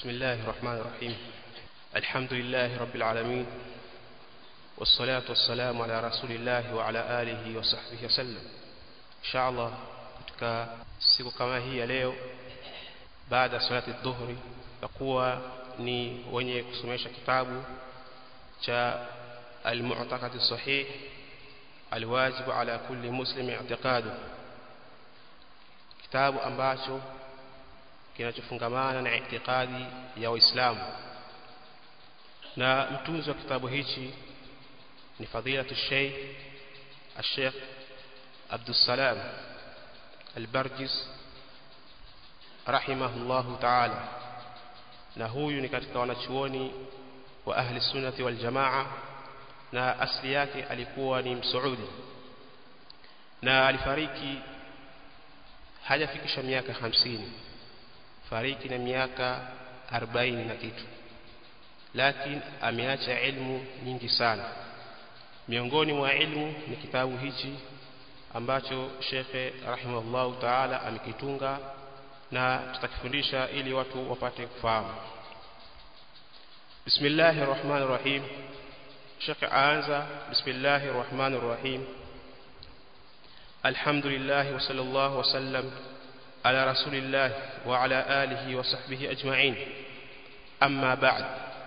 بسم الله الرحمن الرحيم الحمد لله رب العالمين والصلاة والسلام على رسول الله وعلى آله وصحبه وسلم إن شاء الله katika siku kama hii ya leo baada ya salati dhuhri takuwa ni wenye kusomesha kitabu cha al-mu'taqad as-sahih al-wajib ala kulli muslim i'tiqadu kitabu ambacho kinachofungamana na itikadi ya Uislamu na mtunzi wa kitabu hichi ni fadilatu Sheikh Sheikh Abdul Salam Al-Barjis rahimahullahu ta'ala na huyu ni katika wanachuoni wa ahli sunnati wal jamaa na asli yake alikuwa ni msuudi na alifariki hajafikisha miaka hamsini fariki na miaka 40 na kitu lakini ameacha ilmu nyingi sana miongoni mwa ilmu ni kitabu hichi ambacho shekhe rahimahullahu taala amekitunga na tutakifundisha ili watu wapate kufahamu bismillahir rahmanir rahim shekhe aanza bismillahir rahmanir rahim alhamdulillah wa sallallahu wa sallam على رسول الله وعلى آله وصحبه أجمعين أما بعد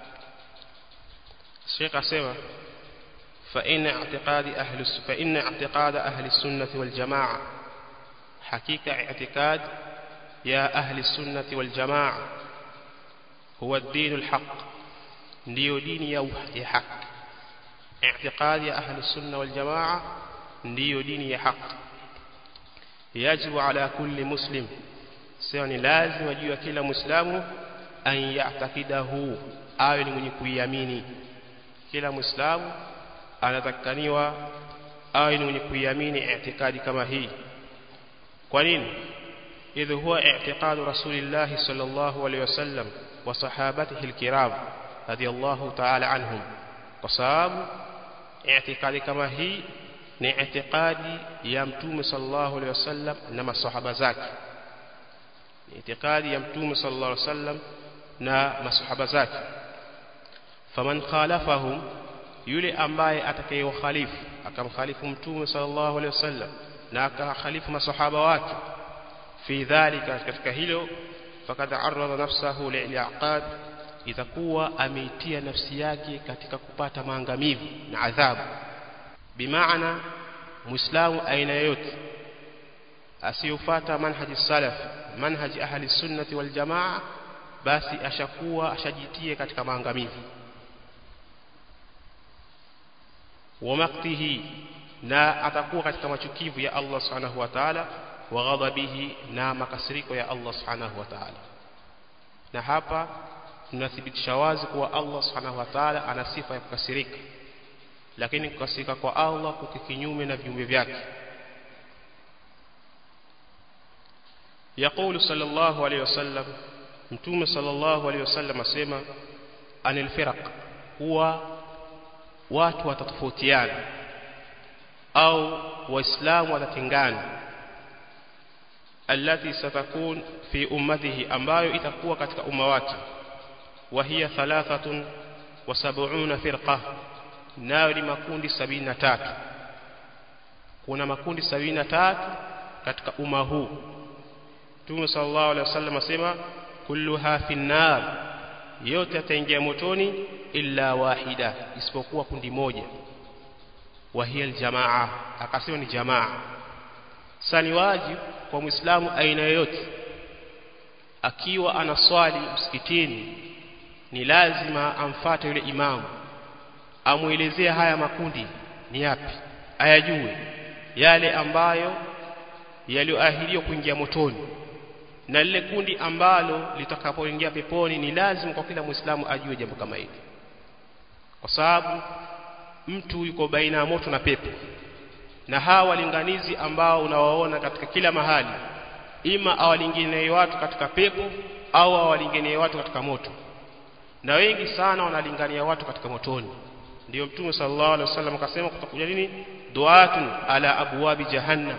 الشيخ أسمع فإن اعتقاد أهل فإن اعتقاد أهل السنة والجماعة حقيقة اعتقاد يا أهل السنة والجماعة هو الدين الحق ndio dini ya haki اعتقاد يا أهل السنة والجماعة ndio dini ya haki yajibu ala kulli muslim sio ni lazima juu ya kila muislamu an ya'taqidahu awe ni mwenye kuiamini kila muislamu anatakaniwa awe ni mwenye kuiamini i'tikadi kama hii kwa nini idh huwa i'tiqadu rasulillah sallallahu alayhi wasallam wa sahabatihi alkiram radiyallahu ta'ala anhum kwa sababu i'tikadi kama hii ni itikadi ya mtume sallallahu alaihi wasallam na masahaba zake ni itikadi ya mtume sallallahu alaihi wasallam na masahaba zake faman khalafahum yule ambaye atakayewakhalifu akamkhalifu mtume sallallahu alaihi wasallam na akakhalifu masahaba wake fi dhalika katika hilo fakad arada nafsahu li'aqad itakuwa ameitia nafsi yake katika kupata maangamivu na adhabu bimaana muislamu aina yoyote asiyofuata manhaji salaf manhaji ahli sunnati wal jamaa basi ashakuwa ashajitie katika maangamivu wa maktihi na atakuwa katika machukivu ya Allah subhanahu wa ta'ala wa ghadabihi na makasiriko ya Allah subhanahu wa ta'ala na hapa tunathibitisha wazi kuwa Allah subhanahu wa ta'ala ana sifa ya kukasirika lakini kukasirika kwa Allah kuko kinyume na viumbe vyake يقول صلى الله عليه وسلم متوم صلى الله عليه وسلم asema anil firaq huwa watu watatofautiana au waislamu watatengana allati satakun fi ummatihi ambayo itakuwa katika umma wake wa hiya thalathatun wa sab'una firqa nayo ni makundi sabini na tatu kuna makundi sabini na tatu katika umma huu Mtume sallallahu alaihi wasallam asema kulluha finnar yote yataingia motoni illa wahida isipokuwa kundi moja wa hiya aljamaa akasema ni jamaa sani wajibu kwa muislamu aina yoyote akiwa anaswali msikitini ni lazima amfate yule imamu amuelezea haya makundi ni yapi ayajue yale ambayo yaliyoahidiwa kuingia motoni na lile kundi ambalo litakapoingia peponi ni lazima kwa kila muislamu ajue jambo kama hili kwa sababu mtu yuko baina ya moto na pepo na hawa walinganizi ambao unawaona katika kila mahali ima awalinganie watu katika pepo au awalinganie watu katika moto na wengi sana wanalingania watu katika motoni ndio mtume sallallahu alaihi wasallam akasema kutakuja nini duatun ala abwabi jahannam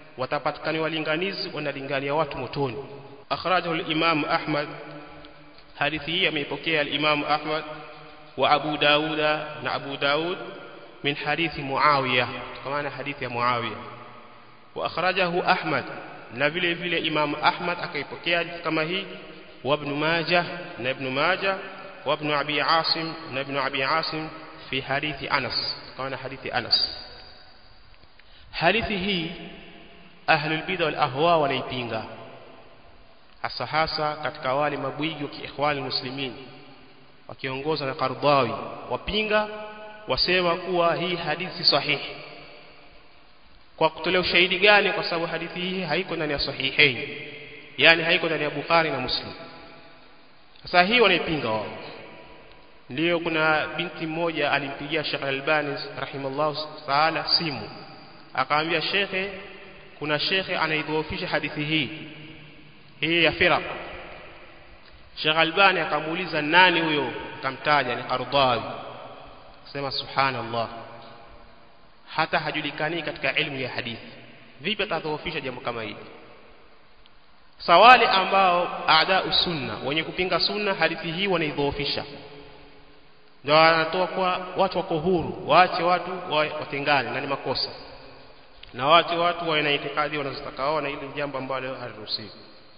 watapatikani walinganizi wanalingania watu motoni akhrajahu al-imam ahmad hadithi hii ameipokea al-Imam Ahmad wa Abu Dauda na Abu Daud min hadithi Muawiya kwa maana hadithi ya Muawiya wa akhrajahu Ahmad na vile vile Imam Ahmad akaipokea hadithi kama hii wa Ibn Majah na Ibn Majah wa Ibn Abi Asim na Ibn Abi Asim fi hadithi Anas kwa maana hadithi Anas hadithi hii ahlul bid'a wal ahwa wanaipinga hasa hasa katika wale mabwigi wa kiikhwani muslimin wakiongozwa na Qardawi wapinga wasema kuwa hii hadithi sahihi kwa kutolea ushahidi gani kwa sababu hadithi hii haiko ndani ya sahihain yani haiko ndani ya Bukhari na Muslim sasa hii wanaipinga wao ndio kuna binti mmoja alimpigia Sheikh Al-Albani rahimallahu taala simu akamwambia shekhe kuna shekhe anaidhoofisha hadithi hii hii ya firaq Sheikh Albani akamuuliza nani huyo akamtaja ni Qardawi sema subhanallah hata hajulikani katika elimu ya hadithi vipi atadhoofisha jambo kama hili sawali ambao aada sunna wenye kupinga sunna hadithi hii wanaidhoofisha ndio wanatoa kwa watu wako huru waache watu watengane na ni makosa na watu watu wana itikadi wanazotaka wao na ile jambo ambalo haliruhusiwi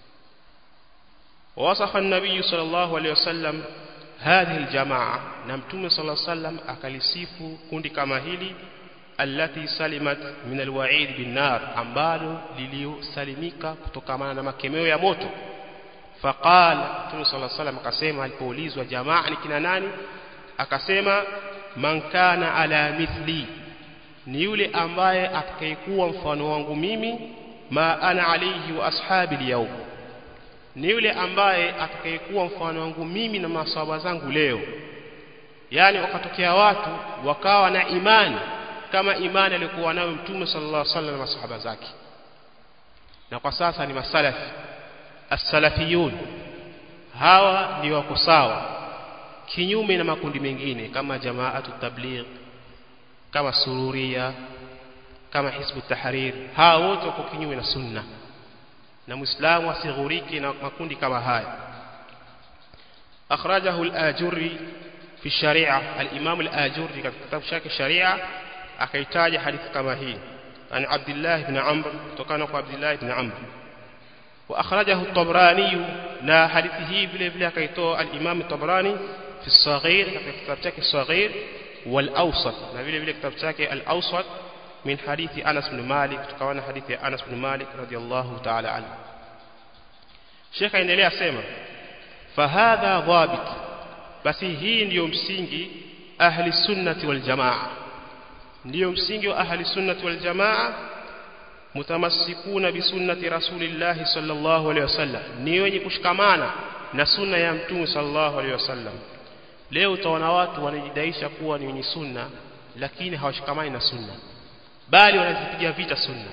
ووصف النبي صلى الله عليه وسلم هذه الجماعة نمتم صلى الله عليه وسلم akalisifu kundi kama hili allati salimat min alwa'id bin nar ambalo liliosalimika kutokana na makemeo ya moto faqala Mtume صلى الله عليه وسلم akasema alipoulizwa jamaa ni kina nani akasema man kana ala mithli ni yule ambaye atakayekuwa mfano wangu mimi ma ana alayhi wa ashabi al ni yule ambaye atakayekuwa mfano wangu mimi na maswahaba zangu leo yani wakatokea watu wakawa na imani kama imani aliyokuwa nayo mtume sallallahu alaihi wasallam na masahaba zake na kwa sasa ni masalafi as-salafiyun hawa ni wako sawa kinyume na makundi mengine kama jamaatu tabligh kama sururia kama hizbu tahrir hawa wote wako kinyume na sunna na muislamu asighuriki na makundi kama haya akhrajahu al-ajurri fi sharia al-imam al-ajurri katika kitabu chake sharia akaitaja hadithi kama hii an abdullah ibn amr kutokana kwa abdullah ibn amr wa akhrajahu at-tabrani na hadithi hii vile vile akaitoa al-imam at-tabrani fi as-saghir katika kitabu chake as-saghir wal-awsat na vile vile kitabu chake al-awsat من حديث أنس بن مالك تكون حديث أنس بن مالك رضي الله تعالى عنه شيخ endelea sema fahadha dhabit basi hii ndiyo msingi ahli sunnati wal jamaa ndiyo msingi wa ahli sunnati wal jamaa mutamassikuna bi sunnati rasulillah sallallahu alaihi wasallam ni wenye kushikamana na sunna ya mtume sallallahu alaihi wasallam leo utaona watu wanajidaisha kuwa ni wenye sunna lakini hawashikamani na sunna bali wanazipiga vita sunna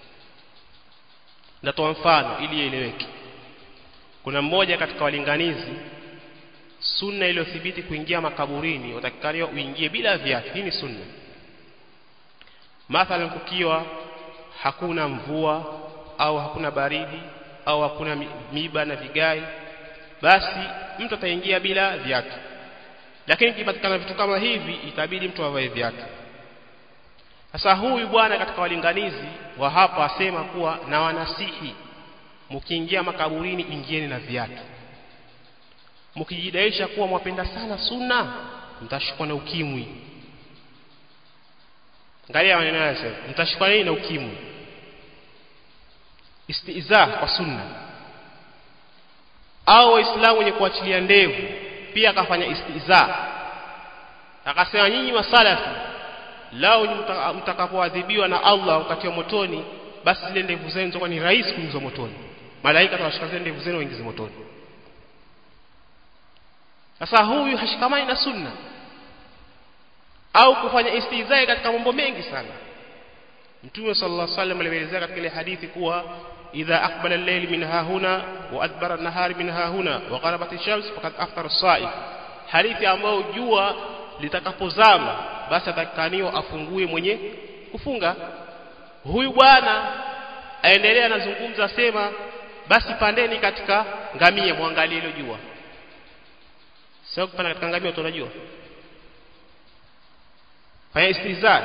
natoa mfano ili ieleweke kuna mmoja katika walinganizi sunna iliyothibiti kuingia makaburini watakikaniwa uingie bila viatu hii ni sunna mathalan kukiwa hakuna mvua au hakuna baridi au hakuna miba na vigai basi mtu ataingia bila viatu lakini kipatikana vitu kama hivi itabidi mtu avae viatu sasa huyu bwana katika walinganizi wa hapa asema kuwa na wanasihi mkiingia makaburini ingieni na viatu mkijidaisha kuwa mwapenda sana sunna mtashikwa na ukimwi angalia maneno haya sasa mtashikwa nini na ukimwi istiza kwa sunna au waislamu wenye kuachilia ndevu pia akafanya istiza akasema nyinyi masalafi lao mtakapoadhibiwa na Allah wakati wa motoni basi zile ndevu zenu zitakuwa ni rahisi kuingizwa motoni malaika watawashika zile ndevu zenu waingize motoni sasa huyu hashikamani na sunna au kufanya istizai katika mambo mengi sana Mtume sallallahu alaihi wasallam alielezea katika ile hadithi kuwa idha aqbala al-layl min hahuna wa adbara an-nahari min hahuna wa gharabat ash-shams faqad aftara as-sa'im hadithi ambayo jua litakapozama basi atakaniwa afungue mwenye kufunga huyu bwana aendelea anazungumza sema basi pandeni katika ngamia muangalie hilo jua sio kupanda katika ngamia tunajua fanya istihza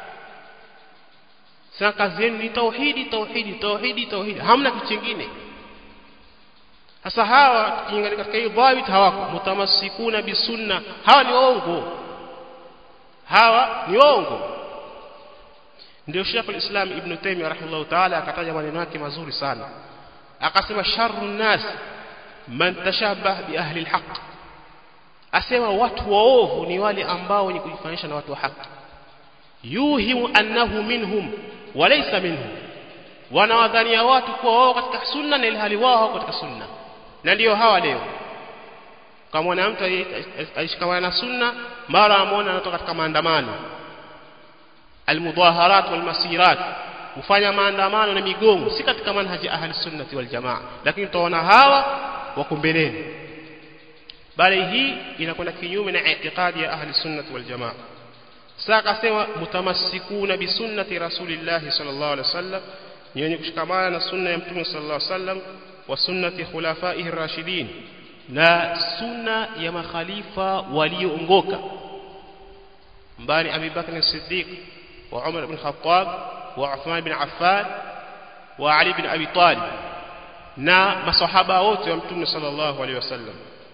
sasa kazi yenu ni tauhidi tauhidi tauhidi tauhidi hamna kitu kingine sasa hawa tukiangalia katika hii dhawit hawako mutamassikuna bisunna hawa ni waongo hawa ni waongo ndio Sheikh al-Islam Ibn Taymiyyah rahimahullah ta'ala akataja maneno yake mazuri sana akasema sharru nas man tashabbah bi ahli al-haq asema watu waovu ni wale ambao wenye kujifanisha na watu wa haki yuhimu annahu minhum walaysa minhum wanawadhania watu kuwa wao katika sunna na ilhali wao hawako katika sunna na ndio hawa leo kama mwana mtu alishikamana na sunna mara amuona anatoka katika maandamano almudaharat walmasirat kufanya maandamano na migongo si katika manhaji ahli sunnati wal jamaa lakini tutaona hawa wako mbeleni bali hii inakwenda kinyume na itikadi ya ahli sunnati wal jamaa sasa akasema mutamassikuna bi sunnati rasulillah sallallahu alaihi wasallam ni wenye kushikamana na sunna ya mtume sallallahu alaihi wasallam wa sunnati khulafaihi rashidin na sunna ya makhalifa walioongoka mbani Abi Bakr as-Siddiq wa Umar ibn Khattab wa Uthman ibn Affan wa Ali ibn Abi Talib na masahaba wote wa mtume sallallahu alaihi wasallam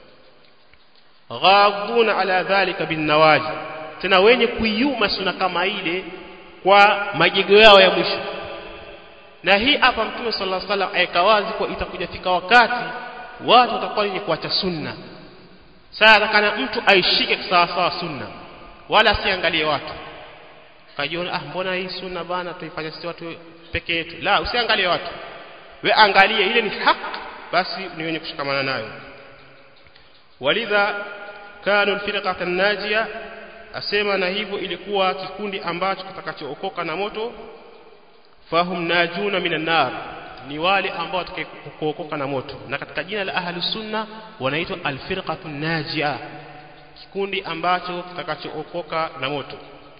ghaduna ala dhalika bin nawaji tena wenye kuiuma sunna kama ile kwa majego yao ya mwisho na hii hapa mtume sallallahu alaihi wasallam aika wazi kwa itakuja fika wakati watu watakuwa wenye kuacha sunna sasa atakana mtu aishike sawa sawa sunna wala asiangalie watu kajiona ah mbona hii sunna bana tuifanya sisi watu peke yetu la usiangalie watu we angalie ile ni haki basi ni wenye kushikamana nayo walidha kanu alfirqata an-najia asema na hivyo ilikuwa kikundi ambacho kitakachookoka na moto fahum najuna minan nar ni wale ambao watakaookoka na moto na katika jina la ahli sunna wanaitwa alfirqatu najia kikundi ambacho kitakachookoka na moto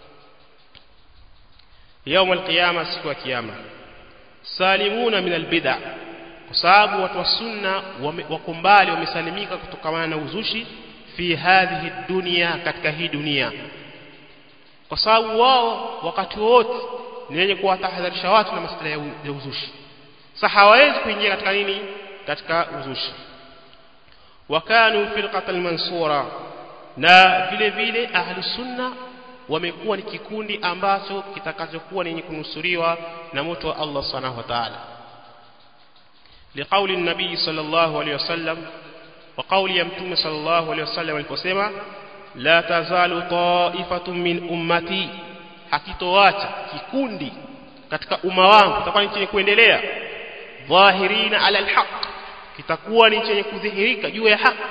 يوم القيامه siku ya kiyama salimuna min albid'a kwa sababu watu wa sunna wako mbali wamesalimika kutokana na uzushi fi hadhihi dunia katika hii dunia kwa sababu wao wakati wote ni wenye kuwatahadharisha watu na masuala ya uzushi sasa hawawezi kuingia katika nini katika uzushi wakanu firqatan mansura na vile vile ahli sunna wamekuwa ni kikundi ambacho kitakachokuwa ni kunusuriwa na moto wa Allah subhanahu wa ta'ala liqauli nabii sallallahu alayhi wasallam wa qawli ya mtume sallallahu alayhi wasallam aliposema la tazalu ta'ifatun min ummati hakitoacha kikundi katika umma wangu kitakuwa ni chenye kuendelea dhahirina ala alhaq kitakuwa ni chenye kudhihirika juu ya haki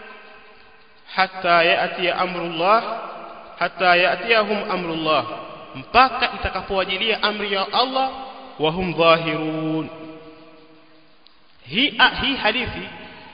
hatta yati amrullah hatta yatiyahum amrullah mpaka itakapowajilia amri ya Allah wa hum dhahirun hii hii hadithi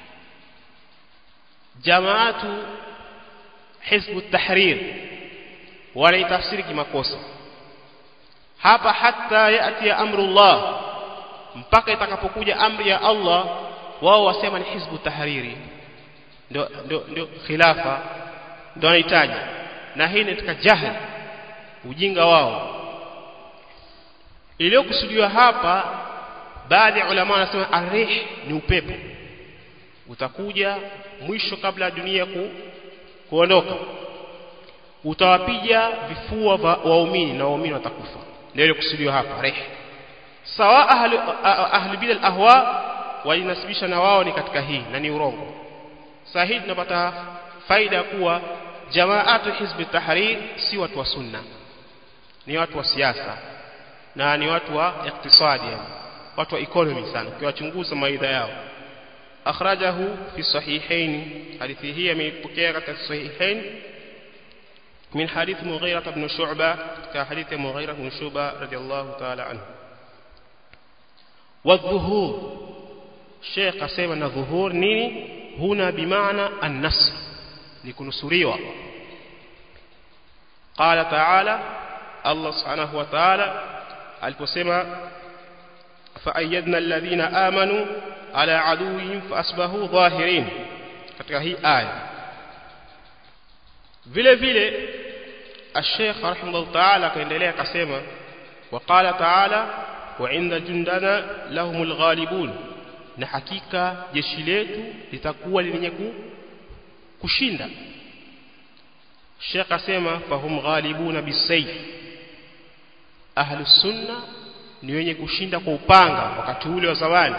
jamaatu hizbu tahrir wanaitafsiri kimakosa hapa hatta yati amrullah mpaka itakapokuja amri ya Allah wao wasema ni hizbu tahriri ndio ndio ndio khilafa ndio wanahitaji na hii ni katika jahil ujinga wao iliyokusudiwa hapa baadhi ya ulama wanasema arih ni upepo utakuja mwisho kabla ya dunia ku, kuondoka utawapiga vifua waumini na waumini watakufa ndio ile kusudiwa hapa rih sawa ahli ahli bil ahwa walinasibisha na wao ni katika hii na ni urongo sahihi tunapata faida kuwa jamaatu hizbi tahrir si watu wa sunna ni watu wa siasa na ni watu wa iktisadi yani watu wa economy sana ukiwachunguza maidha yao akhrajahu fi sahihain hadithi hii ameipokea katika sahihain من حديث مغيرة بن شعبة كحديث مغيرة بن شعبة رضي الله تعالى عنه والظهور الشيخ قسم أن الظهور نيني هنا بمعنى النصر لكنصريوا قال تعالى الله سبحانه وتعالى aliposema فأيدنا الذين آمنوا على عدوهم فأصبحوا ظاهرين katika hii aya vile vile الشيخ رحمه الله تعالى akaendelea akasema وقال تعالى وعند جندنا لهم الغالبون na hakika jeshi letu litakuwa lenye kushinda Sheikh asema fahum ghalibuna bisayf ahlu sunna ni wenye kushinda kwa upanga wakati ule wa zawani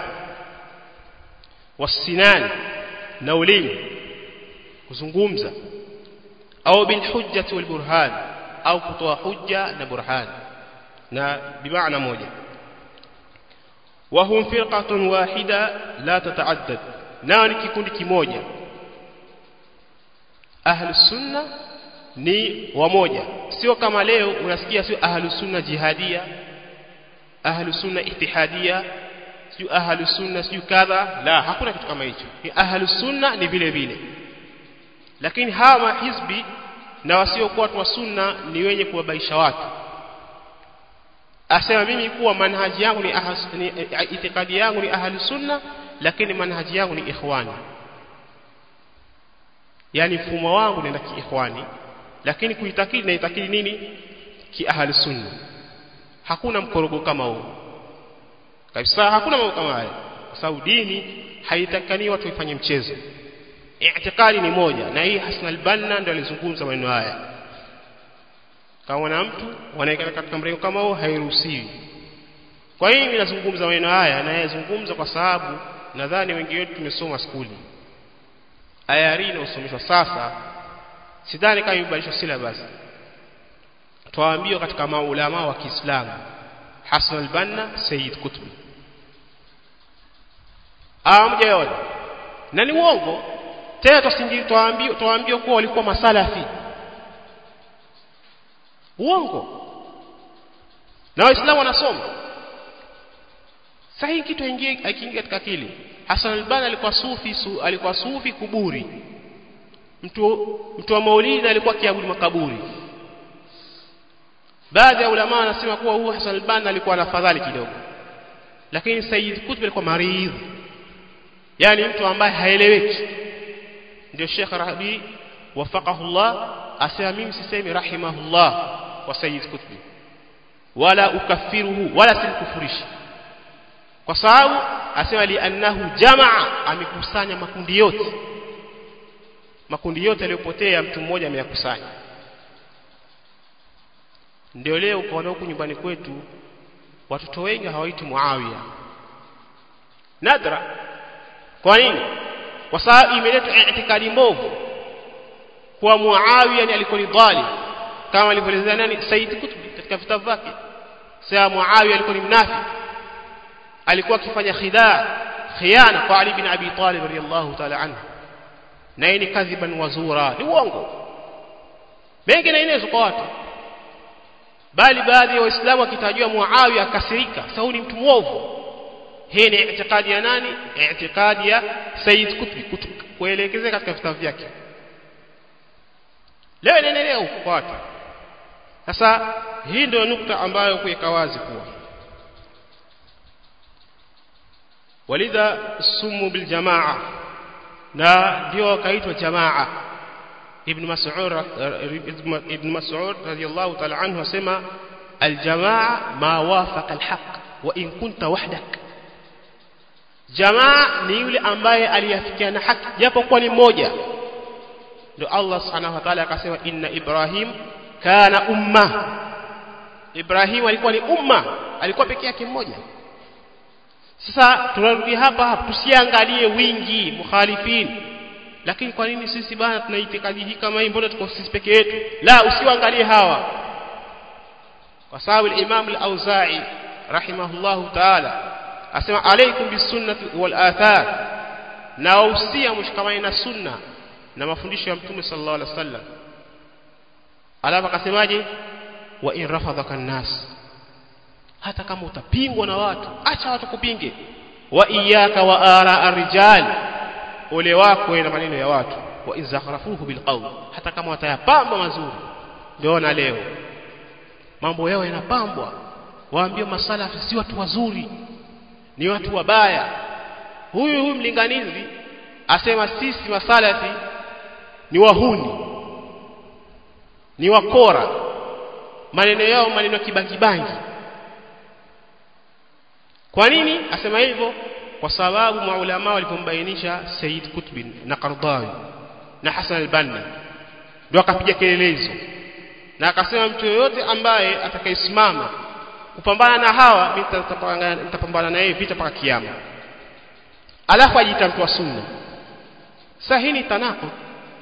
wasinan na ulimi kuzungumza au bil hujjati wal burhan au kutoa hujja na burhan na bimaana moja وهم فرقة واحدة لا تتعدد nao ni kikundi kimoja ahlu sunna ni wamoja sio kama leo unasikia sio ahlu sunna jihadia ahlu sunna ittihadia sio ahlu sunna sio kadha la hakuna kitu kama hicho ni ahlu sunna ni vile vile lakini hawa hizbi na wasiokuwa watu wa sunna ni wenye kuwabaisha watu asema mimi kuwa manhaji yangu ni, ahas, ni itikadi yangu ni ahli sunna lakini manhaji yangu ni ikhwani yani mfumo wangu ni kiikhwani lakini kuitakidi na itakidi nini ki ahli sunna hakuna mkorogo kama huo kabisa hakuna mambo kama haya kwa sababu dini haitakani watu ifanye mchezo itikadi ni moja na hii Hassan al-Banna ndio alizungumza maneno haya kama na mtu wanaikana katika mrengo kama huo hairuhusiwi kwa hiyo mimi nazungumza maneno haya na yazungumza kwa sababu nadhani wengi wetu tumesoma skuli ayari inayosomeshwa sasa sidhani kama imebadilishwa syllabus twaambiwa katika maulama wa Kiislamu Hassan al-Banna Sayyid Qutb amjaona na ni uongo tena tusingi twaambiwa twaambiwa kuwa walikuwa masalafi uongo na waislamu wanasoma sahihi kitu aingie akiingia katika akili Hassan al-Banna alikuwa sufi su, alikuwa sufi kuburi mtu mtu wa maulidi alikuwa kiabudu makaburi baadhi ya ulama wanasema kuwa huyu Hassan al-Banna alikuwa na fadhali kidogo lakini Sayyid Qutb alikuwa maridhi yani mtu ambaye haeleweki ndio Sheikh Rabi wafaqahu Allah asema mimi sisemi rahimahullah wa Sayyid Qutb wala ukaffiruhu wala simkufurishi kwa sababu asema li annahu jamaa amekusanya makundi yote makundi yote yaliyopotea mtu mmoja ameyakusanya ndio leo ukaona huku nyumbani kwetu watoto wengi hawaiti Muawiya nadra kwa nini kwa sababu imeletwa itikadi mbovu kwa Muawiya ni alikuwa ni dhalim kama alivyoelezea nani Said Qutb katika vitabu vyake sasa Muawiya alikuwa ni mnafi alikuwa akifanya khidaa khiana kwa Ali bin Abi Talib radiyallahu ta'ala anhu na hii ni kadhiban wazura ni uongo mengi na inezo kwa watu bali baadhi ya waislamu wakitajua Muawiya akasirika sababu ni mtu mwovu hii ni itikadi ya nani itikadi ya Said Qutb kuelekezea katika vitabu vyake leo inaendelea huko kwa watu sasa hii ndio nukta ambayo kuweka wazi kuwa walidha sumu bil jamaa na ndio wakaitwa jamaa ibn mas'ud ibn mas'ud radiyallahu ta'ala anhu asema al jamaa ma wafaqa al haqq wa in kunta wahdak jamaa ni yule ambaye aliyafikiana haki japo kwa ni mmoja ndio Allah subhanahu wa ta'ala akasema inna ibrahim kana umma Ibrahim alikuwa ni umma alikuwa peke yake mmoja sasa tunarudi hapa hapa tusiangalie wingi mukhalifin lakini kwa nini sisi bana tuna itikadi hii kama hii mbona tuko sisi peke yetu la usiangalie hawa kwa sababu al-Imam al-Auza'i rahimahullahu ta'ala asema alaykum bisunnati wal athar na usia mshikamani na sunna na mafundisho ya mtume sallallahu alaihi wasallam alafu akasemaje wa in rafadhaka nas hata kama utapingwa na watu acha watu kupinge wa iyyaka wa ara arrijal ole wako na maneno ya watu wa in zakhrafuhu bilqawl hata kama watayapamba mazuri ndio na leo mambo yao yanapambwa waambie masalafi si watu wazuri ni watu wabaya huyu huyu mlinganizi asema sisi masalafi ni wahuni ni wakora maneno yao maneno ya kibangibangi kwa nini asema hivyo kwa sababu maulama walipombainisha Said Qutb na Qardawi na Hassan al-Banna ndio akapiga kelele hizo na akasema mtu yoyote ambaye atakayesimama kupambana na hawa mimi nitapambana na yeye vita mpaka kiyama alafu ajiita mtu wa sunna sasa hii ni tanako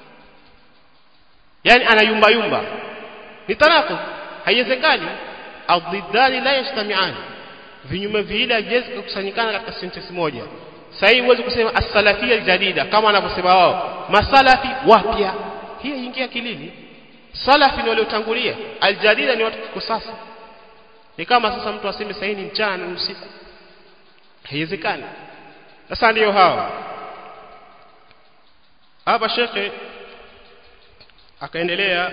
yani anayumba yumba ni tanako haiwezekani adhidani la yastami'ani vinyume viwili haviwezi kukusanyikana katika sentence moja sasa hii huwezi kusema as-salafia jadida kama wanavyosema wao masalafi wapya hii ingia akilini salafi ni waliotangulia aljadida ni watu kwa sasa ni kama sasa mtu aseme sasa ni mchana na usiku haiwezekani sasa ndiyo hawa hapa shekhe akaendelea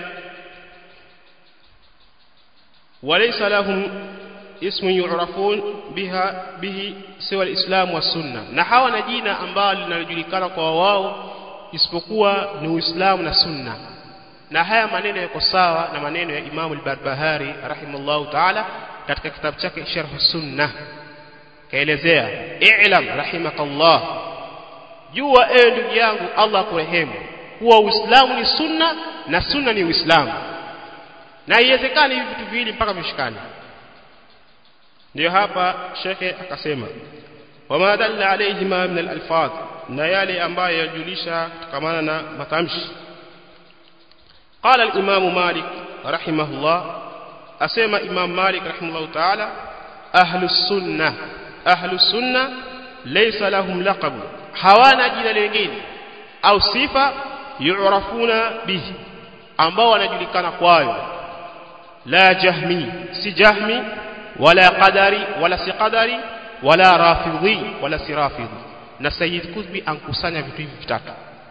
walaysa lahum ismu yu'rafun biha bihi siwa alislam wa sunna na hawa na jina ambalo linalojulikana kwa wao isipokuwa ni uislamu na sunna na haya maneno yako sawa na maneno ya Imam al-Barbahari rahimahullahu ta'ala katika kitabu chake Sharh Sunnah kaelezea i'lam rahimakallah jua ewe ndugu yangu Allah akurehemu kuwa Uislamu ni sunna na sunna ni Uislamu na iwezekani hivi vitu viwili mpaka vishikane ndio hapa shekhe akasema wama dalla alayhima min al-alfaz na yale ambayo yajulisha kutokamana na matamshi قال الإمام مالك رحمه الله أسمى إمام مالك رحمه الله تعالى أهل السنة أهل السنة ليس لهم لقب hawana jina lingine au sifa yu'rafuna bihi ambao wanajulikana kwayo la jahmi si jahmi wala qadari wala si qadari wala rafidhi wala si rafidhi na sayyid kutbi ankusanya vitu hivi vitatu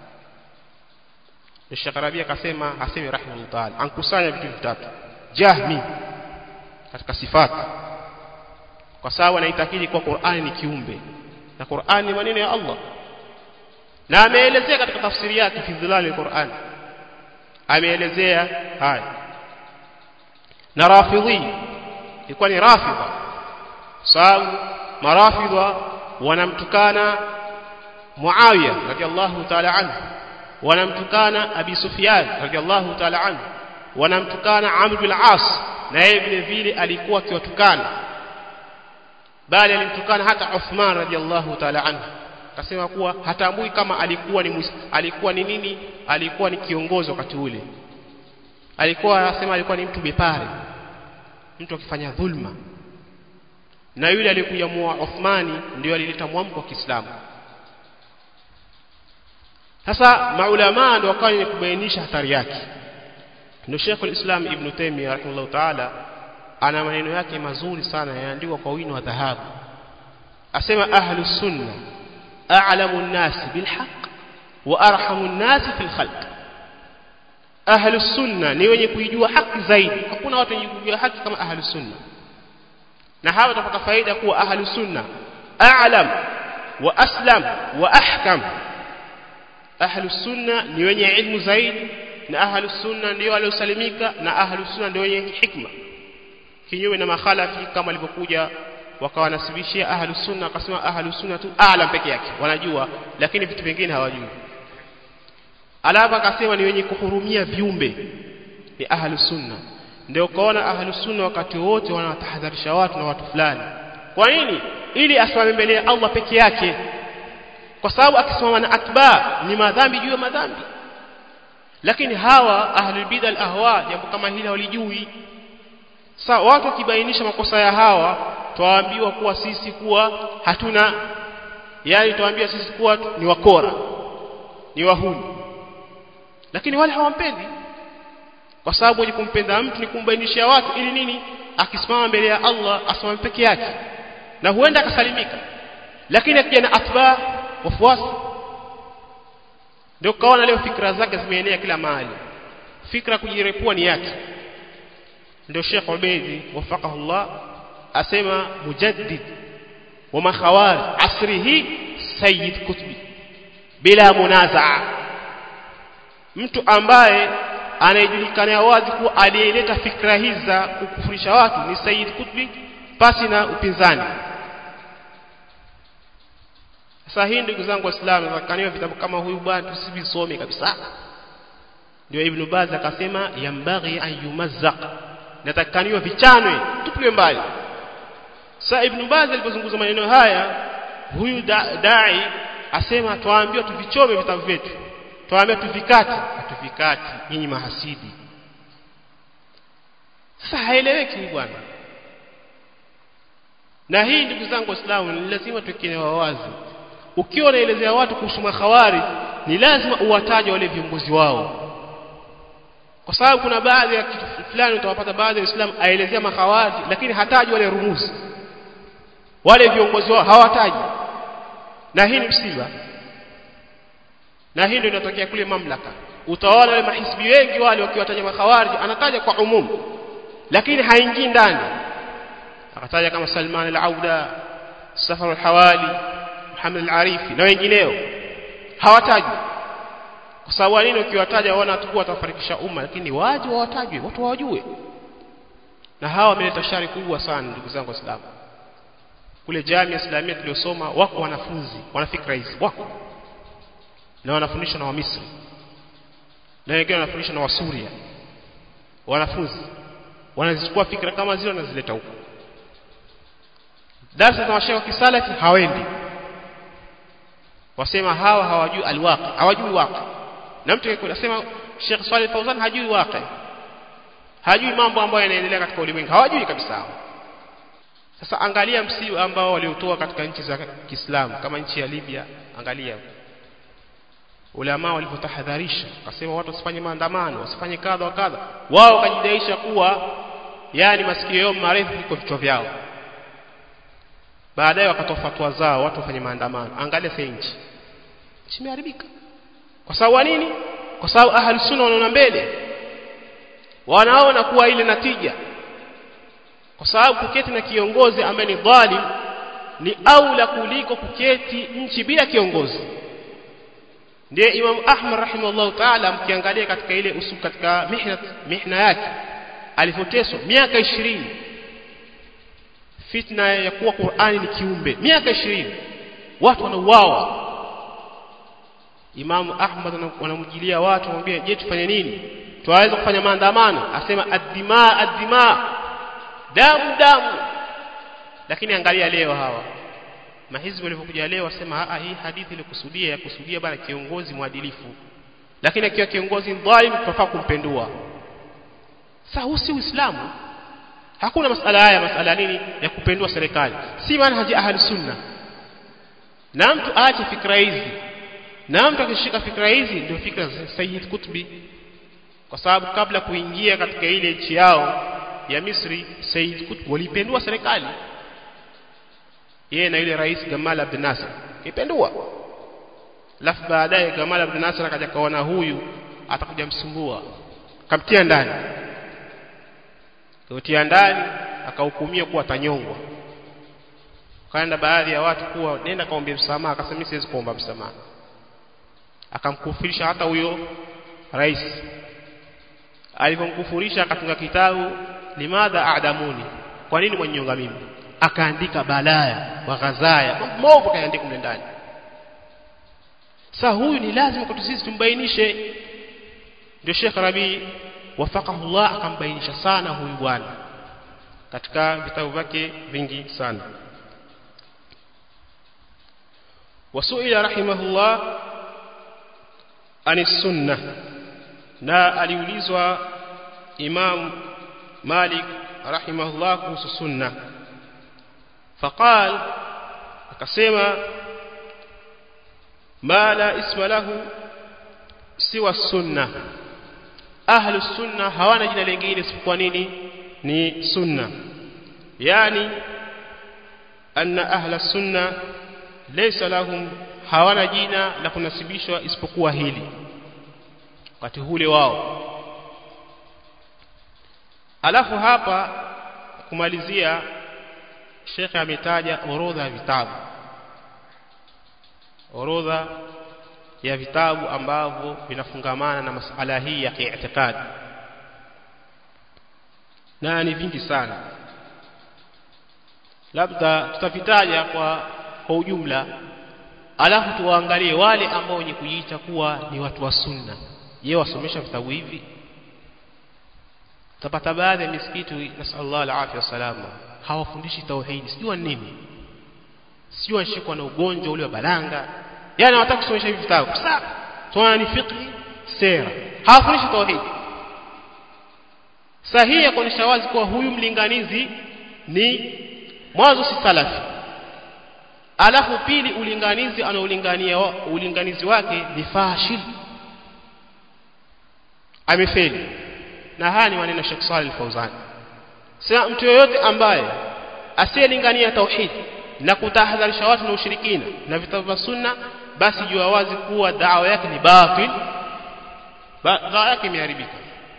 Sheikh Rabi akasema hasemi rahimahullah ta'ala ankusanya vitu vitatu jahmi katika sifati kwa sababu anaitakidi kwa Qur'ani ni kiumbe na Qur'ani ni maneno ya Allah na ameelezea katika tafsiri yake fi dhilal al-Qur'an ameelezea haya na rafidhi ilikuwa ni rafidha sababu marafidha wanamtukana Muawiya radiyallahu ta'ala anhu wanamtukana Abi Sufyan radiyallahu ta'ala anhu wanamtukana Amr bin al-As na yeye vile vile alikuwa akiwatukana bali alimtukana hata Uthman radiyallahu ta'ala anhu akasema kuwa hatambui kama alikuwa ni alikuwa ni nini alikuwa ni kiongozi wakati ule alikuwa anasema alikuwa ni mtu bepare mtu akifanya dhulma na yule aliyekuja muoa Uthmani ndio alileta mwamko wa Kiislamu sasa maulama ndio wakawa ni kubainisha hatari yake ndio Sheikh al-Islam Ibn Taymiyyah rahimahullah ta'ala ana maneno yake mazuri sana yaandikwa kwa wino wa dhahabu asema ahlus sunna a'lamu an-nas bil haqq wa arhamu an-nas fil khalq ahlus sunna ni wenye kuijua haki zaidi hakuna watu wenye kujua haki kama ahlus sunna na hawa watapata faida kuwa ahlus sunna a'lam wa aslam wa ahkam ahlus sunna ni wenye ilmu zaidi na ahlus sunna ndio waliosalimika na ahlus sunna ndio wenye hikma kinyume na makhalafi kama walivyokuja wakawanasibishia ahlus sunna akasema ahlus sunna tu a'lam peke yake wanajua lakini vitu vingine hawajui alaba akasema ni wenye kuhurumia viumbe ni ahlus sunna ndio kaona ahlus sunna wakati wote wanatahadharisha watu na watu fulani kwa nini ili asimame mbele ya Allah peke yake kwa sababu akisimama na atba ni madhambi juu ya madhambi lakini hawa ahlul bid'a al ahwa jambo kama hili walijui sasa watu wakibainisha makosa ya hawa twaambiwa kuwa sisi kuwa hatuna yani twaambia sisi kuwa ni wakora ni wahuni lakini wale hawampendi kwa sababu wenye kumpenda mtu ni kumbainishia watu ili nini akisimama mbele ya Allah asimame peke yake na huenda akasalimika lakini akija na atba wafuasi ndio kaona leo fikra zake zimeenea kila mahali fikra kujirepua ni yake ndio Sheikh Ubeidi wafaqahu Allah asema mujaddid wa makhawari asrihi sayyid kutbi bila munazaa mtu ambaye anayejulikana wazi kuwa aliyeleta fikra hizi za kukufurisha watu ni Said Qutbi pasi na upinzani sasa hii ndugu zangu waislamu nakaniwa vitabu kama huyu bwana tusivisome kabisa ndio ibn Baz akasema yambaghi an yumazzaq natakaniwa vichanwe tupiwe mbali sasa ibn Baz alipozungumza maneno haya huyu da, dai asema twaambiwa tuvichome vitabu vyetu twaambiwa tuvikati hatuvikati nyinyi mahasidi sasa haeleweki bwana na hii ndugu zangu waislamu ni lazima tukielewa wazi ukiwa unaelezea watu kuhusu makhawari ni lazima uwataje wale viongozi wao kwa sababu kuna baadhi ya kitu fulani utawapata baadhi ya Waislamu aelezea makhawari lakini hataji wale rumuzi wale viongozi wao hawataji na hii ni msiba na hii ndio inatokea kule mamlaka utaona wale mahisbi wengi wale wakiwataja makhawari anataja kwa umumu lakini haingii ndani akataja kama Salman al-Auda Safar al-Hawali Muhammad al-Arifi na wengineo hawataji kwa sababu nini ukiwataja waona tu watafarikisha umma lakini waje wawatajwe watu wawajue na hawa wameleta shari kubwa sana ndugu zangu waislamu kule jamii islamia tuliosoma wako wanafunzi wana fikra hizi wako na wanafundishwa na wamisri na wengine wanafundishwa na wasuria wanafunzi wanazichukua fikra kama zile wanazileta huko darasa za mashaikh kisalafi hawendi wasema hawa hawajui alwaqi hawajui waqi na mtu anasema Sheikh Saleh Fauzan hajui waqi hajui mambo ambayo yanaendelea katika ulimwengu hawajui kabisa sasa angalia msiu ambao waliotoa katika nchi za Kiislamu kama nchi ya Libya angalia ulama walivyotahadharisha wakasema watu wasifanye maandamano wasifanye kadha wa kadha wao wakajidaisha kuwa yani masikio yao marefu kuliko vichwa vyao baadaye wakatoa fatwa zao watu wafanye maandamano angalia sasa nchi nchi imeharibika kwa sababu nini kwa sababu ahli sunna wanaona mbele wanaona kuwa ile natija kwa sababu kuketi na kiongozi ambaye ni dhalim ni aula kuliko kuketi nchi bila kiongozi ndiye Imam Ahmad rahimahullah ta'ala mkiangalia katika ile usul katika mihna mihna yake alifoteswa miaka 20 fitna ya kuwa Qur'ani ni kiumbe miaka 20 watu wanauawa Imam Ahmad wanamjilia watu wanamwambia je tufanye nini tuwaweza kufanya maandamano asema ad-dima ad-dima damu damu lakini angalia leo hawa mahizbi walivyokuja leo wasema a hii hadithi ilikusudia ya kusudia bana kiongozi mwadilifu lakini akiwa kiongozi dhalim tunafaa kumpendua sasa huu si uislamu hakuna masala haya masala nini ya kupendua serikali si manhaji ahli sunna na mtu aache fikra hizi na mtu akishika fikra hizi ndio fikra za Sayyid Qutbi kwa sababu kabla kuingia katika ile nchi yao ya Misri Sayyid Qutb walipendua serikali yeye na yule rais Gamal Abdel Nasser kipendua alafu baadaye Gamal Abdel Nasser akaja kaona huyu atakuja msumbua kamtia ndani kutia ndani akahukumia kuwa atanyongwa kaenda baadhi ya watu kuwa nenda kaombe msamaha akasema mimi siwezi kuomba msamaha akamkufurisha hata huyo rais alipomkufurisha akatunga kitabu limadha adamuni kwa nini mwenyonga mimi akaandika balaya wa ghazaya mambo kaandika mle ndani sasa huyu ni lazima kwetu sisi tumbainishe ndio Sheikh Rabi wafaqahullah akambainisha sana huyu bwana katika vitabu vyake vingi sana wasuila rahimahullah ani sunna na aliulizwa Imam Malik rahimahullah kuhusu sunna faqal akasema ma la isma lahu siwa sunna ahlu sunna hawana jina lingine isipokuwa nini ni sunna yani anna ahla sunna laysa lahum hawana jina la kunasibishwa isipokuwa hili wakati hule wao alafu hapa kumalizia shekhe ametaja orodha ya vitabu orodha ya vitabu ambavyo vinafungamana na masala hii ya kiitikadi na ni vingi sana labda tutavitaja kwa kwa ujumla alafu tuwaangalie wale ambao wenye kujiita kuwa ni watu wa sunna je wasomesha vitabu hivi utapata baadhi ya misikiti nasallallahu alafia salama hawafundishi tauhidi sijua nini sijua nishikwa na ugonjwa ule wa balanga yani hawataka kusomesha hivi vitabu sasa tunaona ni fiqh sera hawafundishi tauhidi sahihi ya kuonyesha wazi kuwa huyu mlinganizi ni mwanzo si salafi alafu pili ulinganizi anaulingania ulinganizi wake ni fashil amefeli na haya ni maneno ya Sheikh Saleh Al-Fauzan sasa mtu yoyote ambaye asiyelingania tauhid na kutahadharisha watu na ushirikina na vitabu vya sunna basi jua wazi kuwa dawa yake ni batil dawa yake imeharibika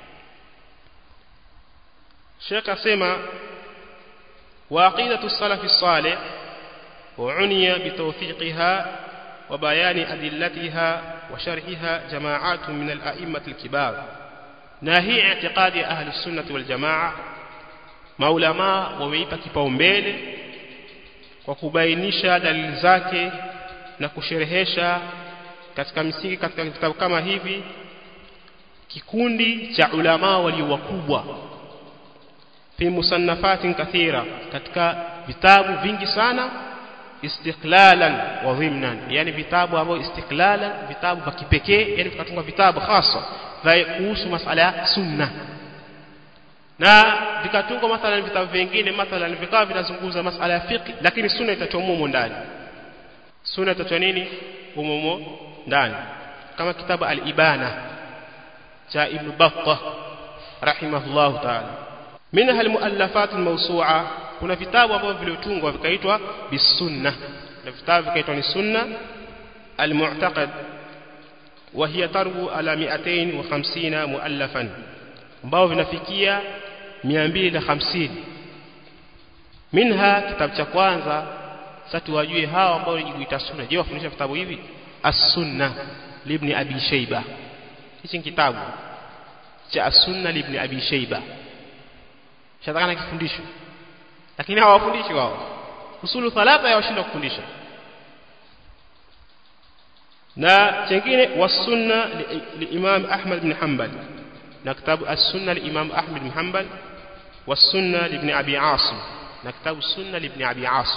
Sheikh asema وعقيدة السلف الصالح وعني بتوثيقها وبيان أدلتها وشرحها جماعات من الأئمة الكبار ناهي اعتقاد أهل السنة والجماعة maulama wameipa kipaumbele kwa kubainisha dalili zake na kusherehesha katika misingi katika vitabu kama hivi kikundi cha ulama walio wakubwa fi musannafatin kathira katika vitabu vingi sana istiqlalan wa dhimnan yani vitabu ambavyo istiqlalan vitabu vya kipekee yani vikatunga vitabu hasa vya kuhusu masala ya sunna na vikatungwa mathalan vitabu vingine mathalan vikawa vinazungumza masala ya fiqh lakini sunna itatoa humo ndani sunna itatoa nini humo ndani kama kitabu al-ibana cha ibn battah rahimahullah ta'ala minha almuallafat almawsu'a kuna vitabu ambavyo viliotungwa vikaitwa bisunna na vitabu vikaitwa ni sunna almu'taqad wa hiya tarbu ala 250 muallafan ambao vinafikia 250 minha kitabu cha kwanza sasa tuwajue hao ambao wanajiita sunna je wafundisha vitabu hivi as-sunna libni abi shayba hichi kitabu cha as-sunna libni abi shayba shatakana kifundisho lakini hawafundishi wao usulu thalatha yawashinda kufundisha na chengine wasunna liimam Ahmad bin Hanbal na kitabu as-sunna liimam Ahmad bin Hanbal wasunna libni Abi Asim na kitabu sunna libni Abi Asim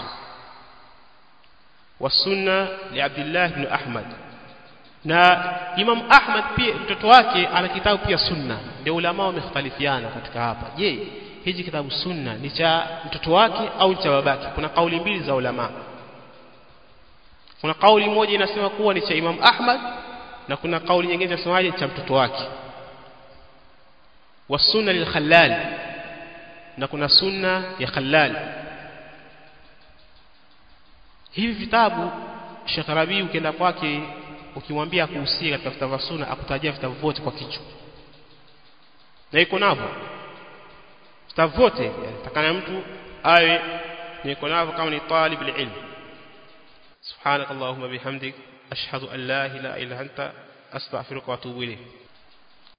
wasunna liabdillah ibn Ahmad na Imam Ahmad pia mtoto wake ana kitabu pia sunna ndio ulama wamekhtalifiana katika hapa je hichi kitabu sunna ni cha mtoto wake au cha babake kuna kauli mbili za ulama kuna kauli moja inasema kuwa ni cha Imam Ahmad na kuna kauli nyingine inasemaje cha mtoto wake wasunna lilkhallal na kuna sunna ya khallal hivi vitabu Sheikh Rabi ukienda kwake ukimwambia kuhusia katika vitabu vya sunna akutajia vitabu vyote kwa kichwa na iko navyo vitabu vyote takana mtu awe niko navyo kama ni talib ilm subhanak allahumma bihamdik ashhadu an la ilaha illa anta astaghfiruka wa atubu ilayk